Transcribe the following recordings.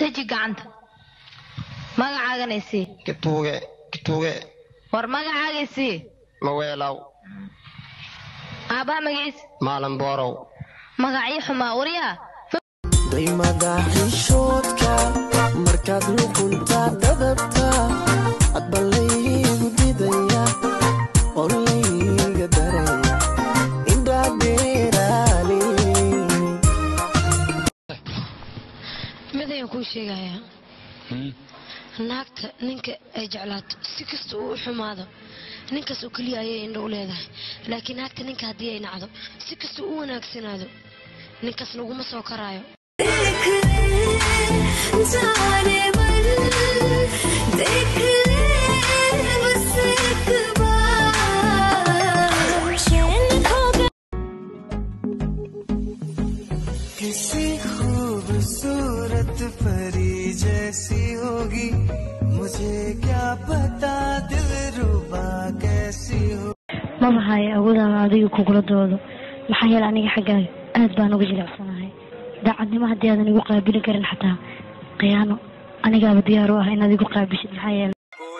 deji gacanta magacaaganay sii kituuge kituuge war magacaagay sii maweelaw aabbaha magaciis maalin boorow magacii xumaa waryaa daymada xishoodka markaad luqunta dadabta hadba laygu didaya oo layga daraya indhaadheeraali mid ayaan kuu sheegayaa naagta ninka ay jeclaato si kasta uu u xumaado ninkaas oo keliya ayay indho u leedahay laakiin naagta ninka haddii ay nacdo si kasta u wanaagsanaado ninkaas laguma soo karaayo जाने मन देख ले बस एक बार चैन खो गया किसी खूबसूरत परी जैसी होगी मुझे क्या पता दिल रुबा कैसी हो maba haya awoodaan adiga kugula doodo maxaa yeele aniga xaggaaga aad baan uga jilicsanahay daacadnimo haddii aadan igu qaabili karin xataa khiyaano anigaaba diyaar u ah inaad igu qaabishid maxaa yeele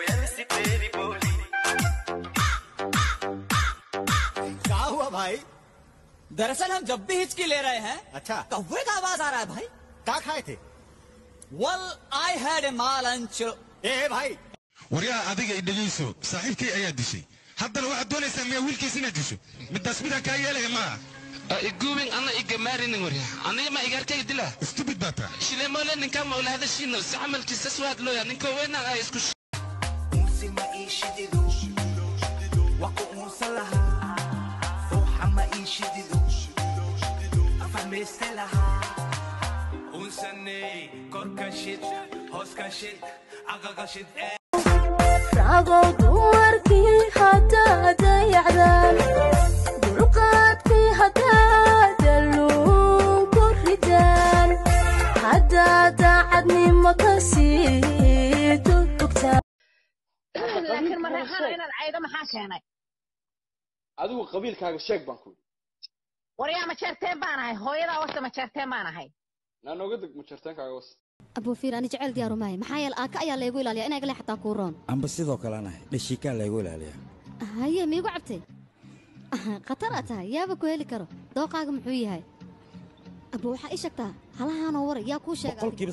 क्या हुआ भाई दरअसल हम जब भी हिचकी ले रहे हैं अच्छा कौवे का आवाज आ रहा है भाई क्या खाए थे वेल आई हैड ए माल अंच ए भाई waryaa adiga i dhegayso saaxiibkay ayaa dishay haddana waxaad doonaysaa miyaa wiilkiis inaad disho midaas midaan kaa yeelaya maaha iguubin ana igamaarinin warya aniga ma igarkayga dila stupid baa taa shilemole ninkaa ma ula hadashiino si camalkiisa suwaad looya ninka weynaan ay isku unsi ma ii shidido waqo unsa lahaa fooxa ma ii shidido afahmayste lahaa unsaney korka shid hooska shid aqaqa shid ragow dumarkii haddaa dayacdaan dulqaadkii haddaa dalluun ku ridaan haddaa daacadnimo ka sii dugtaan laakiin mareexana inaad caydo maxaa keenay adigu qabiilkaaga sheeg baan ku waryaa majeerteen baan ahay hooyadaa wasta majeerteen baan ahay naa nooga deg majarteenkaaga was abuufiir ani jecel diyaaru maayo maxaa yeele aaka ayaa laygu ilaaliya inay gale xataa kuu roon amba sidoo kalena dhashiikaa laygu ilaaliyaa haye miigu cabtay khatar aa tahay yaaba ku heli karo dooqaaga muxuu yahay abu waxaa ii sheegtaa halahaanoo war yaa kuu sheega adiga?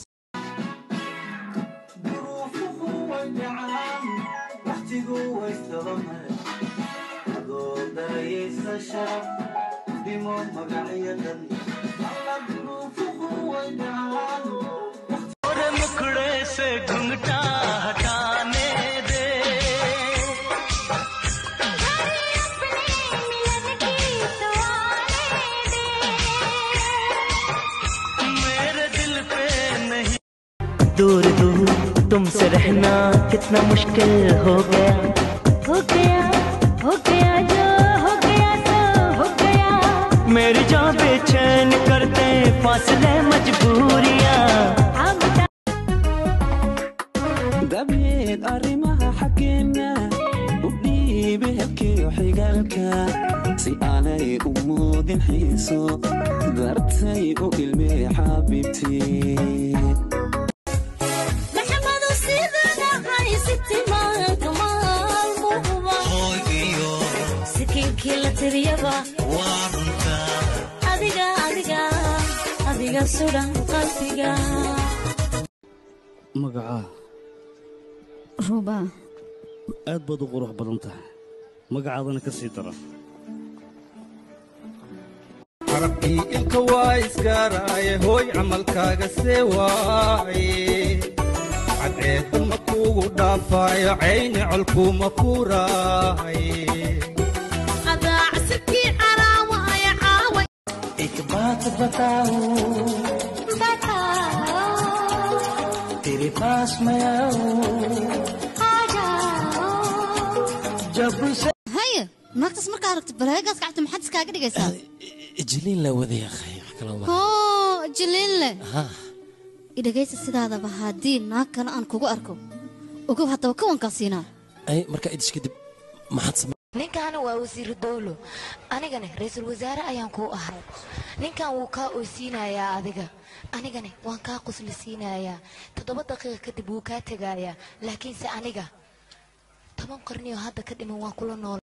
waqtigu waystaba mare adoo darayaysa sharaf dhimo magacyadan alla duruufuhu way dhacaan और मुखड़े से घुंघटा हटाने दे मेरे दिल पे नहीं दूर दूर तुमसे रहना कितना मुश्किल हो गया हो गया हो गया जो हो गया सो हो गया मेरी जान बेचैन करते फासले मजबूरियां dabeed arrimaha xaggeena u dhiibe hebkiyo xigaalka si aanay u muudin xiiso dartay u ilmee xabiibtii maxamadu sidanahay sitimaanka maalmuhuba sikiinkii la tiriyaba adiga adiga adiga sudan qalbiga magacaa ruuba aad baad u qurux badan tahay magacaadana ka sii dara carabkii ilka waa isgaaraaye hooy camalkaaga see waaye cadceedda ma kuugu dhaafaayo cayni colkuuma kuuraaye adaacsikii calaawaya caaway एक बात बताऊं तेरे पास मैं आऊं जब से haye naagtaas markaa aragto balaagaas gacta maxaad iskaaga dhigaysaa jiliin la wadaya akhay wax kala wada hoo jiliin leh ha idhagaysa sidaadaba haddii naag kale aan kugu arko ogow haddaba kawankaa siinaa ay markaa idis kadib maxaad same ninkaana waa wasiiru dowlo anigana ra-iisul wasaare ayaan kuu ahay ninkan wuu kaa oysiinayaa adiga anigana waan kaa qusli siinayaa toddoba daqiiqa kadib wuu kaa tegayaa laakiinse aniga toban qarniyo hadda ka dhiman waan kula nool